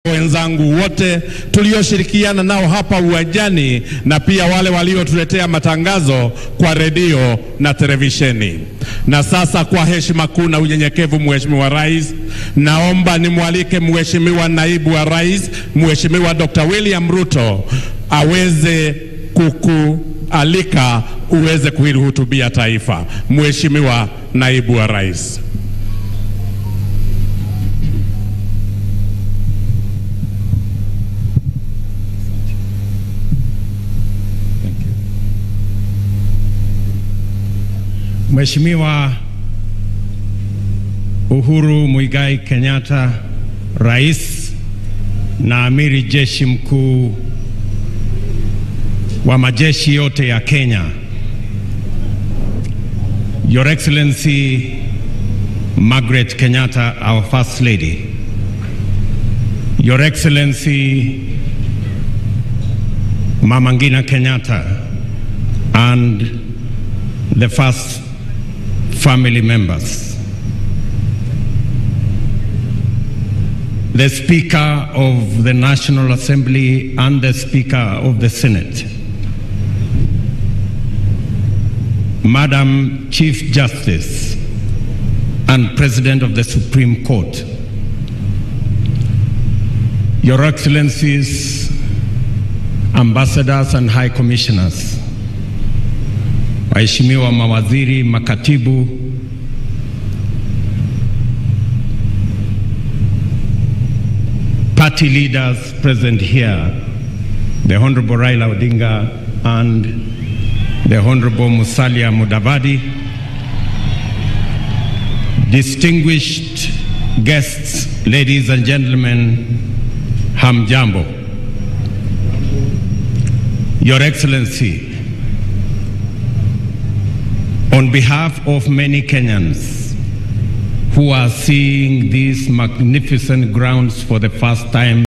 wenzangu wote tulioshirikiana nao hapa uwanjani na pia wale waliotuletea matangazo kwa redio na televisheni. Na sasa kwa heshima kuu na unyenyekevu, Mheshimiwa Rais, naomba nimwalike Mheshimiwa Naibu wa Rais, Mheshimiwa Dr. William Ruto aweze kukualika uweze kuhutubia taifa. Mheshimiwa Naibu wa Rais. Mheshimiwa Uhuru Muigai Kenyatta, Rais na Amiri Jeshi Mkuu wa majeshi yote ya Kenya. Your Excellency Margaret Kenyatta, our First Lady. Your Excellency Mama Ngina Kenyatta and the first family members. The Speaker of the National Assembly and the Speaker of the Senate. Madam Chief Justice and President of the Supreme Court. Your Excellencies, Ambassadors and High Commissioners. Waheshimiwa mawaziri, makatibu, party leaders present here, the Honorable Raila Odinga and the Honorable Musalia Mudavadi, distinguished guests, ladies and gentlemen, hamjambo. Your Excellency, on behalf of many Kenyans who are seeing these magnificent grounds for the first time